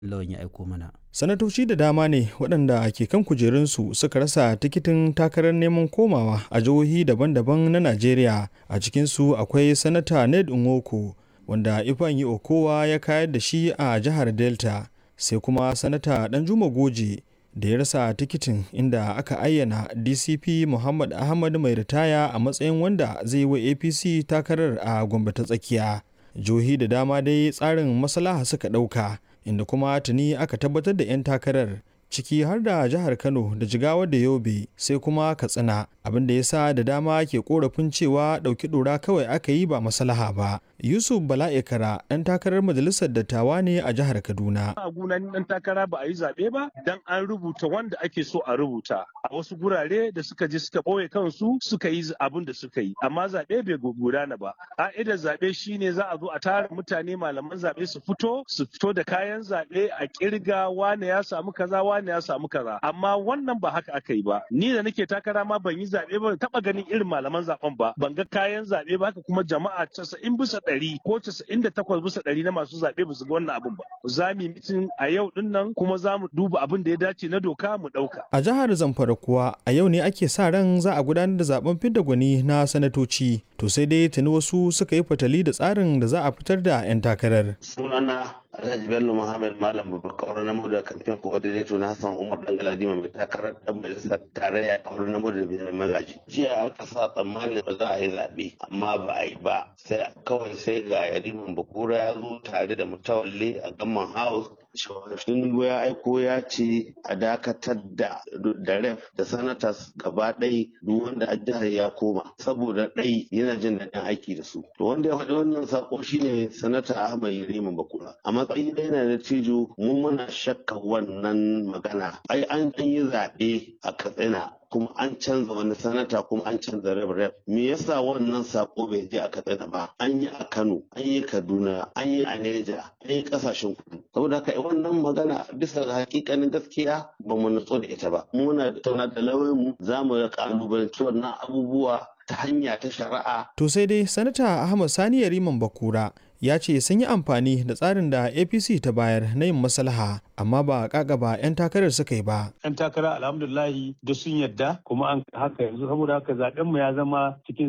lawan ya aiko mana. sanatoci da dama ne waɗanda ke kan kujerunsu suka rasa tikitin takarar neman komawa a jihohi daban-daban na najeriya a cikinsu akwai sanata ned nwoko wanda ifeanyi okowa ya kayar da shi a jihar delta sai kuma sanata danjuma goje da ya rasa tikitin inda aka ayyana dcp muhammad ahmad mai ritaya a matsayin wanda zai yi wa apc takarar a gombe ta tsakiya jihohi da dama dai tsarin maslaha suka ɗauka inda kuma tuni aka tabbatar da 'yan takarar ciki har da jihar kano da jigawa da yobe sai kuma katsina abin da ya sa da dama ke korafin cewa ɗauki ɗora kawai aka yi ba maslaha ba yusuf bala'ikara ɗan takarar majalisar dattawa ne a jihar kaduna a gunan ɗan takara ba a yi zaɓe ba dan an rubuta wanda ake so a rubuta a wasu gurare da suka je suka ɓoye kansu suka yi abin da suka yi amma zaɓe bai gudana ba ƙa'idar zaɓe shine za a zo a tara mutane malaman zaɓe su fito su fito da kayan zaɓe a ƙirga wane ya samu kaza wane ya samu kaza amma wannan ba haka aka yi ba ni da nake takara ma ban yi zaɓe ba taɓa ganin irin malaman zaɓen ba ban ga kayan zaɓe ba haka kuma jama'a casa'in bisa ɗari ko casa'in da takwas bisa ɗari na masu zaɓe ba su ga wannan abin ba za mu yi mitin a yau ɗin nan kuma za mu duba abin da ya dace na doka mu ɗauka. a jihar zamfara kuwa a yau ne ake sa ran za a gudanar da zaben fidda gwani na sanatoci to sai dai tuni wasu suka yi fatali da tsarin da za a fitar da 'yan takarar. sunana Alhaji Bello Muhammad Malam Babakar na da kamfen coordinator na Hassan Umar Dangaladima mai takarar dan majalisar tarayya kawar na da biyan magaji. Jiya aka sa tsammanin ba za a yi zaɓe amma ba a yi ba sai kawai sai ga Yariman Bakura ya zo tare da mutawalle a Gamman House Tinubu ya aiko ya ce a dakatar da da ref da sanatas gaba ɗai duk wanda a jihar ya koma saboda ɗai yana jin daɗin aiki da su. To wanda ya faɗi wannan sako shine sanata Ahmad Yariman Bakura. A matsayin da yana da tijo mun muna shakka wannan magana. Ai an yi zaɓe a Katsina kuma an canza wani sanata kuma an canza rep rep me yasa wannan sako bai je a katsina ba an yi a kano an yi kaduna an yi a neja an yi kasashen kudu saboda haka wannan magana bisa ga hakikanin gaskiya ba mu natsu da ita ba muna tauna da lauyan mu za mu ga kalubalanci wannan abubuwa ta hanya ta shari'a to sai dai sanata ahmad sani yariman bakura ya ce sun yi amfani da tsarin da apc ta bayar na yin maslaha amma ba ba 'yan takarar suka yi ba 'yan takara alhamdulahi da sun yadda kuma an haka yanzu saboda haka zaben mu ya zama cikin